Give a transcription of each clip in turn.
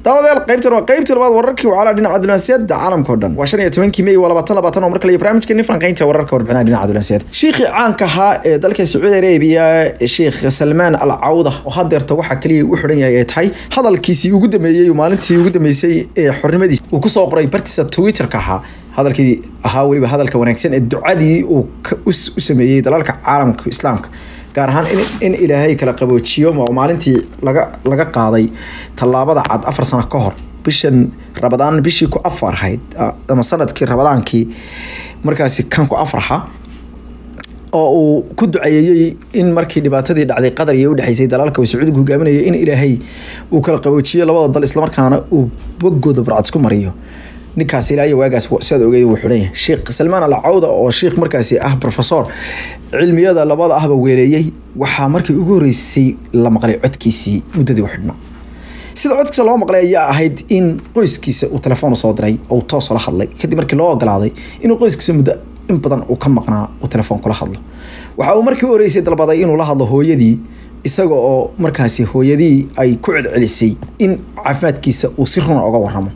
daawadayaal qaybtan waa qaybtii labaad wararkii wacala dhinaca dunaasiyada caalamka o dhan waa shan iyo tobankii may waa labaatan labaatan oo mar kale iyo barnaamijkeeni falanqeynta wararka warbixinaha dhinaca dunaasiyada shiikhii caanka ahaa ee dalka sacuudi arabiya sheekh salmaan al cawda oo hadeerta waxaa kaliya u xidhan yahay ay tahay hadalkiisii ugu dameeyey maalintii ugu dameysay ee xornimadiis uu kusoo qoray bartiisa twitterka ahaa hadalkii ahaa weliba hadalka wanaagsan ee ducadii uu u sameeyey dalalka caalamka islaamka gaar ahaan in ilaahay kala qaboojiyo maalintii laga laga qaaday tallaabada cad afar sano ka hor bishan rabadaan bishii ku afar ahayd ama sanadkii rabadaankii markaasi kan ku afarha oo uu ku duceeyey in markii dhibaatadii dhacday qatar iyo udhexeysay dalaalka uu sacuudiga hogaaminaya in ilaahay uu kala qaboojiyo labada dal islamarkaana uu bogooda barcad isku mariyo ninkaas ilaa iyo waagaas siaad ogeed wuu xidhan yahay sheekh salmaan al cawda oo sheekh markaasi ah professor cilmiyada labada ahba weeleeyey waxaa markii ugu horeysay la maqlay codkiisii muddadii u xidhnaa sida codkiisa loo maqlay ayaa ahayd in qoyskiisa uu telefoon usoo diray oo toosoo la hadlay kadib markii loo ogolaaday inuu qoyskiisa muddo in badan uu ka maqnaa uu telefoon kula hadlo waxa uu markii u horeysay dalbaday inuu la hadlo hooyadii isaga oo markaasi hooyadii ay ku celcelisay in caafimaadkiisa uu si runa oga waramo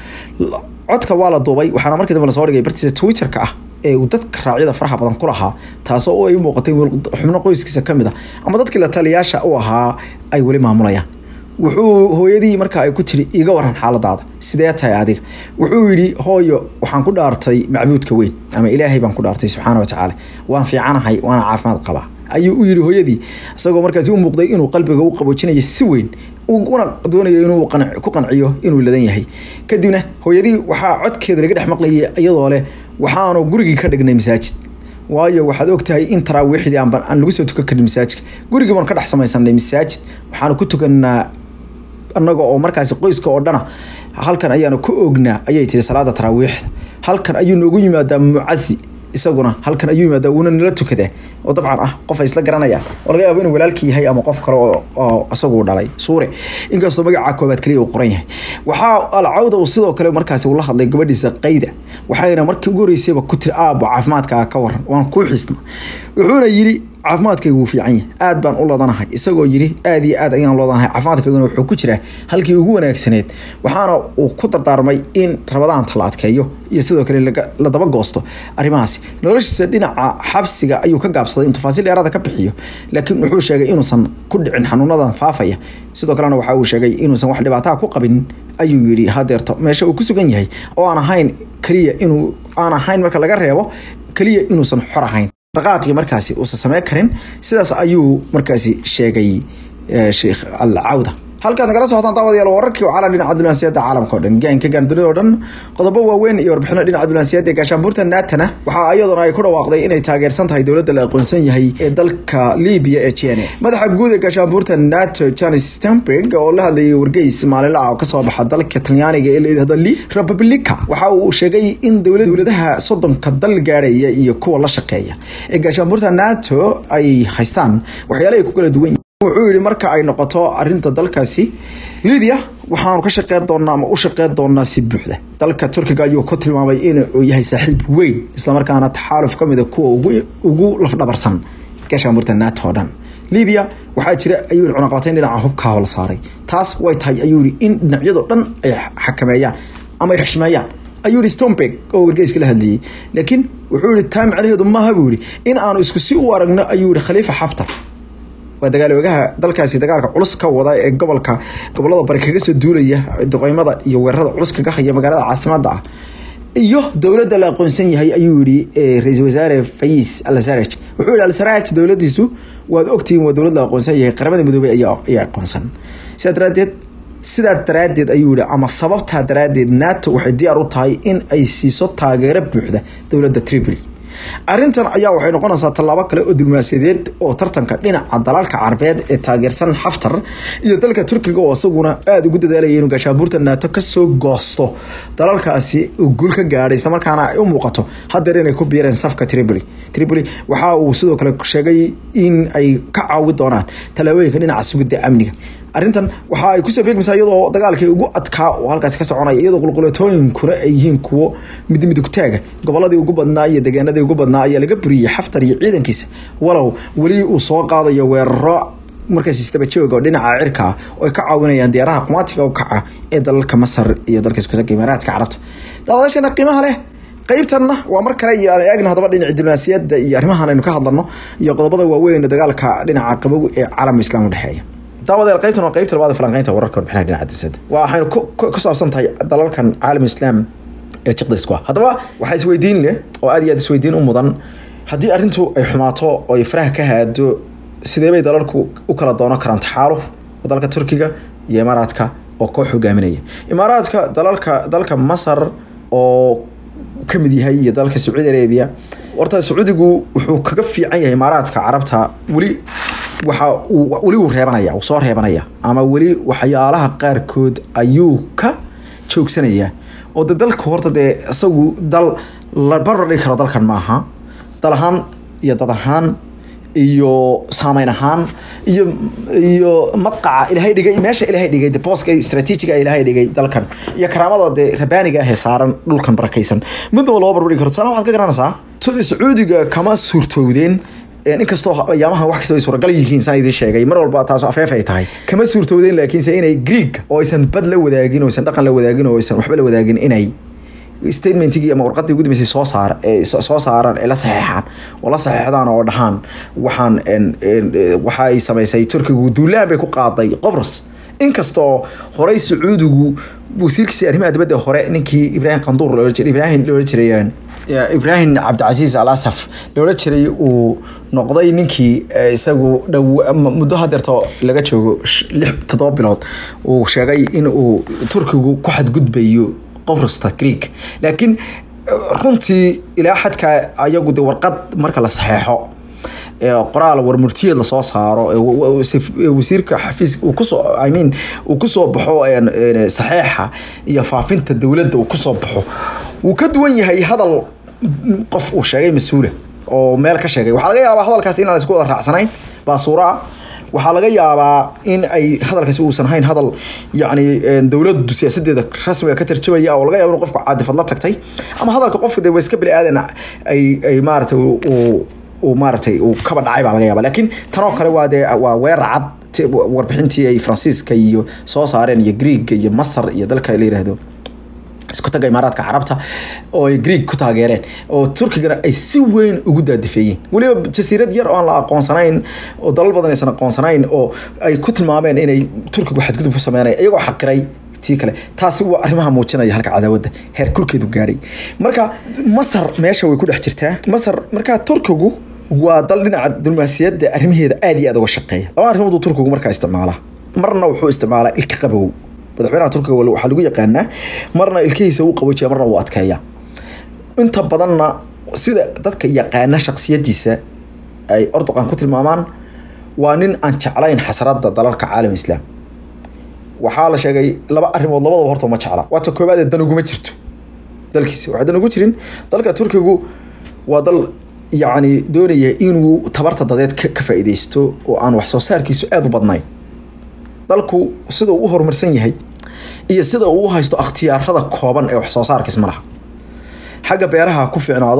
codka waa la duubay waxaana markii dambe lasoo dhigay bartiisa twitterka ah ee uu dadka raacyada faraha badan ku lahaa taasoo ay u muuqatay xubno qoyskiisa ka mid a ama dadkii la taliyaasha u ahaa ay weli maamulayaan wuxuu hooyadii markaa ay ku tiri iga waran xaaladaada sidee tahay adiga wuxuu yidhi hooyo waxaan ku dhaartay macbuudka weyn ama ilaahay baan ku dhaartay subxaana wa tacaala waan fiicanahay waana caafimaad qabaa ayuu u yidhi hooyadii isagoo markaasi u muuqday inuu qalbiga u qaboojinayo si weyn una doonayo inuu ku qanciyo inuu ladan yahay kadibna hooyadii waxaa codkeeda laga dhex maqlayay iyadoo leh waxaanu gurigii ka dhignay masaajid waayo waxaad ogtahay in taraawiixdii aan aan lagu soo tukan karin masaajidka gurigii baan ka dhex samaysanay masaajid waxaanu ku tukanaa annaga oo markaasi qoyska oo dhana halkan ayaanu ku ognaa ayay tiri salaada taraawiixda halkan ayuu noogu yimaadaa mucasi isaguna halkan ayuu yimaadaa wuuna nala tukadaa oo dabcan ah qof ay isla garanayaan oo laga yaabo inuu walaalkii yahay ama qof kale oo isagu dhalay suure inkastoo magacaa koobaad kaliya uu qoran yahay waxaa alcawda uu sidoo kale markaasi uu la hadlay gabadhiisa qayda waxayna markii ugu horeysayba ku tiri aabo caafimaadkaa ka waran waan kuu xisna wuxuuna yidhi caafimaadkaygu wuu fiican yahay aad baan u ladanahay isagoo yidhi aad iyo aad ayaan ladanahay caafimaadkayguna wuxuu ku jiraa halkii ugu wanaagsaneed waxaana uu ku dardaarmay in rabadaanta la adkeeyo iyo sidoo kale la daba goosto arrimahaasi noloshiisa dhinaca xabsiga ayuu ka gaabsaday in tafaasiil dheeraada ka bixiyo laakiin wuxuu sheegay inuusan ku dhicin xanuunadan faafaya sidoo kalena waxa uu sheegay inuusan wax dhibaataa ku qabin ayuu yidhi hadeerto meesha uu ku sugan yahay oo aan ahayn keliya inuu aan ahayn marka laga reebo keliya inuusan xor ahayn dhaqaaqii markaasi uusan samey karin sidaas ayuu markaasi sheegay sheekh al cawda halkaad nagala socotaan daawadayaal wararkii wacala dhinaca dunaasiyada caalamka o dhan gaanka gaandunida o dhan qodobo waaweyn iyo warbixino dhinaca dunaasiyada ee gaashaanbuurta naatana waxaa iyaduna ay ku dhawaaqday inay taageersan tahay dowladda la aqoonsan yahay ee dalka libiya ee jene madaxa guud ee gaashaanbuurta nato janis stemberg oo la hadlayay wargeys maalinla ah oo kasoo baxa dalka talyaaniga ee layidhahdo li republica waxa uu sheegay in dowladaha soddonka dal gaadhaya iyo kuwa la shaqeeya ee gaashaanbuurta nato ay haystaan waxyaala ay ku kala duwan wuxuu yihi marka ay noqoto arinta dalkaasi libiya waxaanu ka shaqeyn doonaa ama u shaqeyn doonaa si buuxda dalka turkiga ayuu ku tilmaamay inuu yahay saaxiib weyn islamarkaana taxaaluf ka mida kuwa ugu lafdhabarsan gaashaanbuurta nato o dhan libiya waxaa jira ayuu cunaqabatayn dhinaca hubkaao la saaray taas way tahay ayuu yihi in dhinacyadoo dhan ay xakameeyaan ama ay xishmeeyaan ayuu yihi stomberg oo wargeyska la hadlayay laakiin wuxuu yihi taa macnaheedu maaha buu yihi in aanu isku si u aragno ayuu yihi khaliifa xaftar waa dagaaloogaha dalkaasi dagaalka culus ka wada ee gobolka gobolada bari kaga soo duulaya duqeymada iyo weerarada culus kaga haya magaalada caasimada ah iyo dowladda la aqoonsan yahay ayuu yihi ra-iisul wasaare fayis alsaraj wuxuu yihi alsaraj dowladiisu waad ogtihiin waa dowlad la aqoonsan yahay qaramada midoobey ayaa aqoonsan sidaa daraadeed sidaa daraadeed ayuu yihi ama sababtaa daraadeed nato waxay diyaar u tahay in ay siiso taageero buuxda dowladda tripoli arrintan ayaa waxay noqonaysaa tallaabo kale oo diblomaasiyadeed oo tartanka dhinaca dalalka carabeed ee taageersan xaftar iyo dalka turkiga oo isaguna aada ugu dadaalaya inuu gaashaabuurta naato kasoo goosto dalalkaasi uu guul ka gaadhay islamarkaana ay u muuqato hadeer inay ku biireen safka tripoli tripoli waxa uu sidoo kale sheegay in ay ka caawi doonaan tallaabooyinka dhinaca sugidda amniga arrintan waxa ay kusoo beegmaysaa iyadoo dagaalkii ugu adkaa oo halkaasi ka soconaya iyadoo qulqulatooyinkuna ay yihiin kuwo midmidugtaaga goboladii ugu badnaa iyo deegaanadii ugu badnaa ayaa laga buriyey xaftar iyo ciidankiisa walow weli uu soo qaadayo weeraro markaas isdaba jooga oo dhinaca cirka ah oo ay ka caawinayaan diyaaraha qumaatiga u kaca ee dalalka masar iyo dalka iskusaga imaaraadka carabta daawadaashana qiimaha leh qaybtanna waa mar kale iyo aan eegna hadaba dhinaca diblomaasiyadda iyo arrimahan aynu ka hadlano iyo qodobada waaweyn ee dagaalka dhinaca qabow ee caalamka islaam udhexeeya daawadeel qaybtan waa qaybta labaad ee falanqeynta wararka warbixinaha dhinaca diblomaasiyadda waxaynu ku saabsan tahay dalalkan caalam islaam ee jiqda isku ah haddaba waxaa isweydiin leh oo aad iyo aad isweydiin u mudan haddii arrintu ay xumaato oo ay faraha ka haado sidee bay dalalku u kala doono karaan taxaaluf dalka turkiga iyo imaaraadka oo koox hogaaminaya imaaraadka dalalka dalka masar oo ka mid yahay iyo dalka sacuudi arabia horta sacuudigu wuxuu kaga fiican yahay imaaraadka carabta weli waxa uu weli uu reebanaya uu soo reebanaya ama weli waxyaalaha qaarkood ayuu ka joogsanaya oo de dalku horta dee isagu dal la barar dhigi karo dalkan maaha dal ahaan iyo dad ahaan iyo saameyn ahaan iyo iyo maqaca ilaahay dhigay meesha ilaahay dhigay de booska strateejiga ilaahay dhigay dalkan iyo karaamada dee rabaaniga ah ee saaran dhulkan barakaysan midnaba loo barbardhigi karo tusaale waxaad ka garanaysaa sida sacuudiga kama suurtoowdeen inkastoo ayaamaha wax kasta ay suuragal yihiin saan idiin sheegay mar walba taas afeef ay tahay kama suurtoowdeen laakiinse inay greeg oo aysan bad la wadaagin oo aysan dhaqan la wadaagin oo aysan waxba la wadaagin inay statementigii ama warqadii ugu dambeysay soo saar soo saaraan ee la saxeexaan oo la saxeexdaan oo dhahaan waxaan waxa ay samaysay turkigu duulaan bay ku qaaday qobros inkastoo horey sacuudigu wasiirkiisa arrimaha dibadda hore ninkii ibraahim qanduur loola jiray ibraahim loola jiray ibraahim cabdicasiis al asaf loola jiray uu noqday ninkii isagu dhow muddo hadeerto laga joogo lix toddoba bilood uu sheegay in uu turkigu ku xadgudbayo qobrasta greeg laakiin runtii ilaa xadka ayagu de warqad marka la saxeexo qoraal warmurtiyeed lasoo saaro wasiirka xafiis uu kusoo i mean uu kusoo baxo saxeexa iyo faafinta dowladda uu kusoo baxo wuu ka duwan yahay hadal qof uu sheegay mas-uula oo meel ka sheegay waxaa laga yaabaa hadalkaas inaan isku wada raacsanayn baa suuraa waxaa laga yaabaa in ay hadalkaasi uusan hayn hadal yacni dowladdu siyaasadeeda rasmiga ka tarjamaya oo laga yaabo in qofku caadifad la tagtay ama hadalka qofka de waa iska bini aadan ay ay maaragtay uu uu maaragtay uu kaba dhacay baa laga yaaba laakiin tanoo kale waa dee waa weerar cad warbixintii ay faransiiska iyo soo saareen iyo greega iyo masar iyo dalka la yiraahdo isku taga imaaraadka carabta oo ay greeg ku taageereen oo turkigana ay si weyn ugu daadifeeyeen weliba jasiirad yar oo aan la aqoonsanayn oo dalal badan aysan aqoonsanayn oo ay ku tilmaameen inay turkigu xadgudub ku sameynaya iyagoo xaqiray tii kale taasi waa arrimaha muujinaya halka cadaawadda heer kulkeedu gaadhay marka masar meesha way ku dhex jirtaa masar markaa turkigu waa dal dhinaca diblomaasiyadda arrimaheeda aada iyo aada uga shaqeeya laba arrimooduu turkigu markaa isticmaalaa marna wuxuu isticmaalaa ilka qabow madaxweynaha turkiga waxaa lagu yaqaanaa marna ilkihiisa uu qaboojiya marna uu adkeeya inta badanna sida dadka yaqaana shaksiyadiisa ay ordoqan ku tilmaamaan waa nin aan jeclayn xasradda dalalka caalam islaam waxaa la sheegay laba arrimood labadaba horta ma jecla waata koobaad ee dan uguma jirto dalkiisa waxaa dan ugu jirin dalka turkigu waa dal yacni doonaya inuu tabarta dadeed ka faa'iideysto oo aan wax soo saarkiisu aada u badnayn dalku sida uu u horumarsan yahay iyo sida uu u haysto akhtiyaarada kooban ee wax soo saarkiis ma laha xagga beeraha ku fiicnaado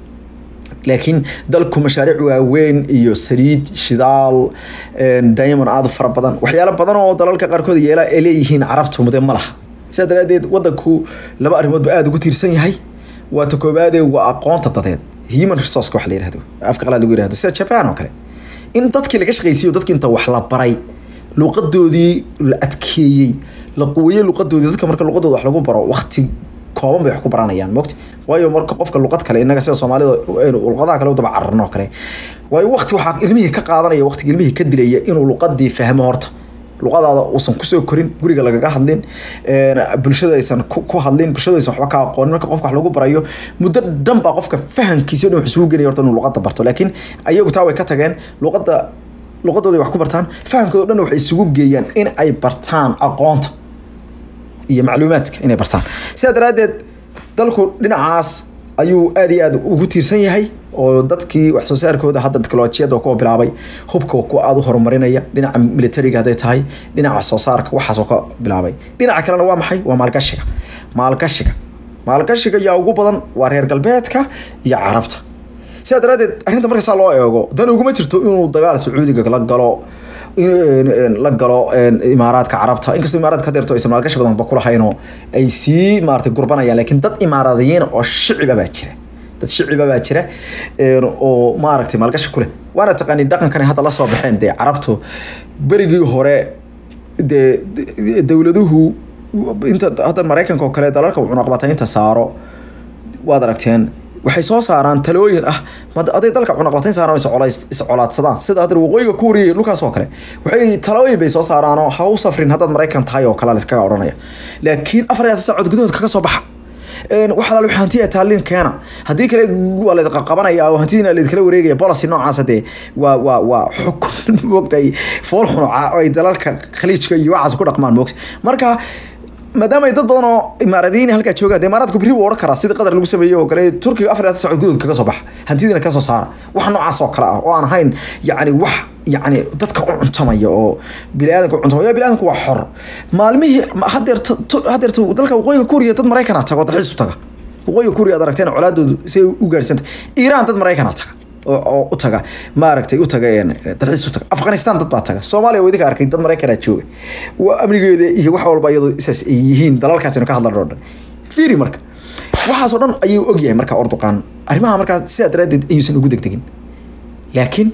laakiin dalku mashaariic waaweyn iyo saliid shidaal diamond aada fara badan waxyaalo badan oo dalalka qaarkood yeela ay leeyihiin carabtu mude ma laha sidaa daraadeed wadanku laba arrimoodba aada ugu tiirsan yahay waa ta koobaade waa aqoonta dadeed human resource wax la yirahdo afka qalaad lagu yirahdo sida japan oo kale in dadkii laga shaqaysiiyo dadkii inta wax la baray luqadoodii la adkeeyey la quweyey luqadoodii dadka marka luqadooda wax lagu baro waqti kooban bay wax ku baranayaan mogta waayo marka qofka luqad kale inaga sida soomaalida aynu luqadaha kale u daba cararno oo kale waayo waqti waxaa ilmihii ka qaadanaya waqtiga ilmihii ka dilaya inuu luqadii fahmo horta luqadaada uusan kusoo korin guriga lagaga hadlin bulshada aysan ku hadlin bulshada aysan waxba ka aqoonin marka qofka wax lagu barayo muddo dhan baa qofka fahankiisa dhan wax isugu genaya horta inuu luqada barto laakiin ayagu taa way ka tageen luqada luqadooda wax ku bartaan fahamkooda dhan waxay isugu geeyaan in ay bartaan aqoonta iyo macluumaadka inay bartaan sidaa daraaddeed dalku dhinacaas ayuu aada iyo aada ugu tiirsan yahay oo dadkii wax soo saarkooda hadda teknolojiyadda kuwa bilaabay hubka kuwa aada u horumarinaya dhinaca militariga hadday tahay dhinaca wax soo saarka waxaasoo ka bilaabay dhinaca kalena waa maxay waa maalgashiga maalgashiga maalgashiga yaa ugu badan waa reer galbeedka iyo carabta sidaa daraaddeed arrinta marka saa loo eego dan uguma jirto inuu dagaal sacuudiga la galo in la galo imaaraadka carabta inkastoo imaaraadka hadeerto aysan maalgashi badan ba kulahaynoo ay sii maarata gurbanayaan laakiin dad imaaradiyiin oo shiciba baa jira dad shiciba baa jira oo maaragtay maalgashi kuleh waana taqaani dhaqankan hadda la soo baxeen dee carabtu berigii hore dee dowladuhu inta hadda maraykanka oo kale dalalka cunaqabataynta saaro waad aragteen waxay soo saaraan talooyin ah aday dalka cunaqabatayn saaraan iscolaadsadaan sida hadda waqooyiga kuuriya dhulkaas oo kale waxay talooyin bay soo saaraan oo ha u safrin haddaad maraykan tahay oo kale laiskaga odhanaya laakiin afar iyo saacood gudahood kaga soo baxa waxaa la hanti taalin keena haddii kale waa la qabanaya oo hantidiina la wareegaya policy noocaas dee waa waa waa xukun moogtay fool xunuca oo ay dalalka khaliijka iyo waxaas ku dhaqmaan moogta marka maadaama ay dad badan oo imaaradiyiin halkaa joogaan dee imaaraadku berri buu odhan karaa sida qatar lagu sameeyey oo kale turkiga afar iyo saacood gudahood kaga soo baxa hantidiina ka soo saara wax noocaas oo kale ah oo aan ahayn yacni wax yacni dadka u cuntamaya oo biniaadanka u cuntamaya biniaadanku waa xor maalmihii hadeer hadeerta dalka waqooyiga kuuriya dad maraykana tago dalxiis u taga waqooyiga kuuriya ad aragteen colaadoodu si ay u gaarsanta iiraan dad maraykana taga oo u taga maaragtay u taga dalxiis u taga afghanistan dad baa taga soomaaliya waa idinka arkay dad maraykana jooga waa amnigeeda iyo wax walba iyadoo isaas ay yihiin dalalkaasinu ka hadlan oo dhan fiiri marka waxaasoo dhan ayuu ogyahay marka orduqaan arrimaha markaa sidaa daraaddeed ayuusan ugu degdegin laakiin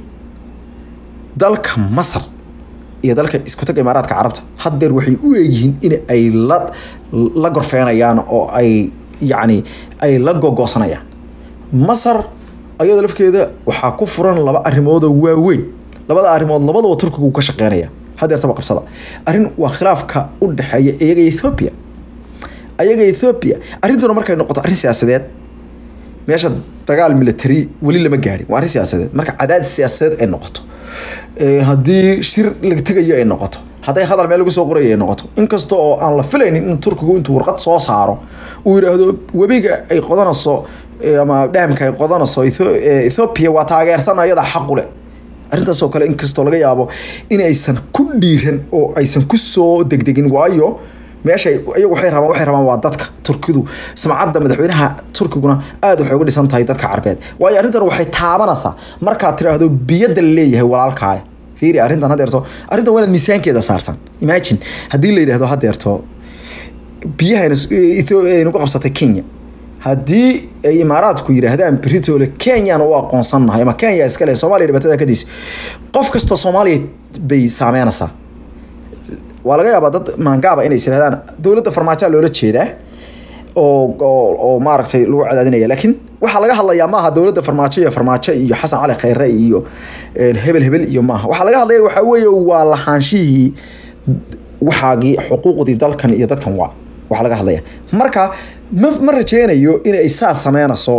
dalka masar iyo dalka isku taga imaaraadka carabta haddeer waxay u eegyihiin in ay la la gorfeenayaan oo ay yacni ay la gogoosanayaan masar ayada lafkeeda waxaa ku furan laba arrimoodoo waaweyn labada arrimood labadaba turkigu ka shaqeynaya hadeertaba qabsada arrin waa khilaafka u dhexeeya iyaga ethoobia ayaga ethoobia arrintuna markay noqoto arrin siyaasadeed meesha dagaal military weli lama gaadhin waa arrin siyaasadeed marka cadaadis siyaasadeed ay noqoto haddii shir la tegayo ay noqoto hadday hadal meel lagu soo qorayo ay noqoto inkasta oo aan la filaynin in turkigu intuu warqad soo saaro uu yidhaahdo webiga ay qodanayso ama dhaamka ay qodanayso ethoobia waa taageersan ayadaa xaqu leh arrintaasoo kale inkastoo laga yaabo in aysan ku dhiiran oo aysan ku soo degdegin waayo meesha iyagu waxay rabaan waxay rabaan waa dadka turkidu samcadda madaxweynaha turkiguna aad waxay uga dhisan tahay dadka carbeed waayo arrintan waxay taabanaysaa markaad tiraahdo biyadda la leeyahay walaalkaaya fiiri arrintan hadeerto arrintan waa inaad miisaankeeda saartaan imagine haddii la yidhaahdo hadeerto biyaha nagu qabsatay kenya haddii ay imaaraadku yidhaahdaan britole kenyaan u aqoonsannahay ama kenya iskale soomaaliya dhibaatada kadiis qof kasta soomaaliya bay saameynaysaa waa laga yaabaa dad maangaaba inay isirahdaan dowladda farmaajoa loola jeedaa oo oo maaragtay lagu cadaadinaya laakiin waxaa laga hadlayaa maaha dowladda farmaajo iyo farmaajo iyo xasan cali khayre iyo hebel hebel iyo maaha waxaa laga hadlaya waxaa weeye waa lahaanshihii waxaagii xuquuqdii dalkan iyo dadkan waa waxaa laga hadlaya marka ma ma rajeynayo inay saa sameynayso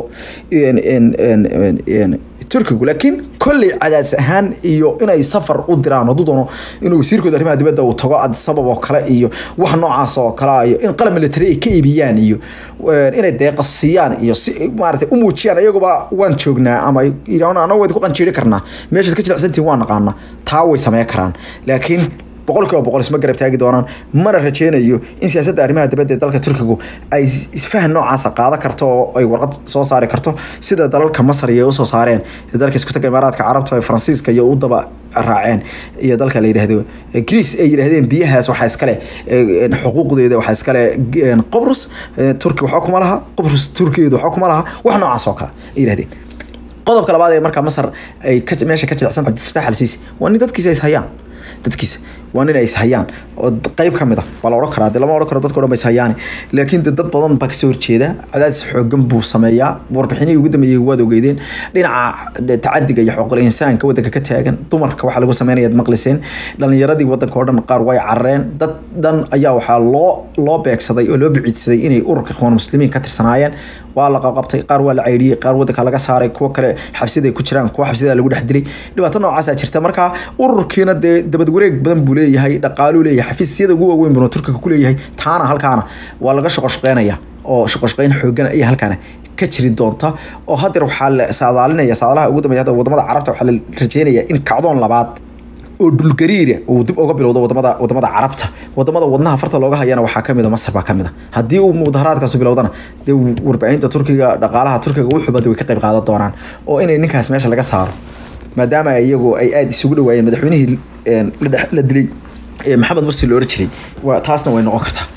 turkigu laakiin kolley cadaadis ahaan iyo inay safar u diraan hadduu doono inuu wasiirkooda arrimaha dibadda uu tago adisabab oo kale iyo wax noocaas oo kale iyo in qalab military ay ka iibiyaan iyo inay deeqa siiyaan iyo si maaragtay u muujiyaan iyaguba waan joognaa ama anagu wayd ku qanjiiri karnaa meeshaad ka jilicsantihin waan naqaana taa way sameyn karaan laakiin boqol kiiba boqol isma garab taagi doonaan mana rajeynayo in siyaasadda arrimaha dibadda ee dalka turkigu ay isfahan noocaasa qaadan karto oo ay warqad soo saari karto sida dalalka masar iyo usoo saareen dalka isku taga imaaraadka carabta ee faransiiska iyo u daba raaceen iyo dalka la yidhaahdo greece ay yidhahdeen biyahaas waxaa iskale xuquuqdeeda waxaa iskale qobrus turki waxba kuma laha qobrus turkigeedu waxba kuma laha wax noocaas oo kale ay yidhahdeen qodobka labaad ee markaa masar ay meesha ka jilicsan cabdifatax alsiisi waa nin dadkiisa is hayaan dadkiisa waa nin ay ishayaan oo qeyb ka mid ah waa la odhan karaa de lama odhan karo dadka o dhan ba ishayaani laakiin de dad badan baa kasoo horjeeda cadaadis xoogan buu sameeyaa warbixinihii ugu dambeeyey waad ogeydeen dhinaca tacadiga iyo xuquuqul insaanka waddanka ka taagan dumarka waxaa lagu sameynayaad maqliseen dhalinyaradii waddanka oo dhan qaar way carareen dad dhan ayaa waxaa loo loo beegsaday oo loo biciidsaday inay ururka ikhwaan muslimiin ka tirsanaayeen waa la qabqabtay qaar waa la caydhiyey qaar waddanka laga saaray kuwo kale xabsida ay ku jiraan kuwo xabsida lagu dhex dilay dhibaato noocaasaa jirta marka ururkiina dee dabad wareeg badan buu leeyahay dhaqaaluu leeyahay xafiisyada ugu waaweyn buu turkiga ku leeyahay taana halkaana waa laga shaqoshaqeynaya oo shaqoshaqeyn xoogan ayaa halkaana ka jiri doonta oo hadeer waxaa la saadaalinaya saadaalaha ugu dambeeya hadda wadamada carabta waxaa la rajeynaya in kacdoon labaad oo dhulgariira uu dib uga bilowdo wadamada wadamada carabta wadamada wadnaha farta looga hayana waxaa kamid a masar baa kamid a haddii uu mudaharaadkaas bilowdana dee warbaahinta turkiga dhaqaalaha turkiga wuxuubada way ka qayb qaadan doonaan oo inay ninkaas meesha laga saaro maadaama iyagu ay aada isugu dhawaayeen madaxweynihii la dilay maxamed mursi la oran jiray waa taasna way noqon kartaa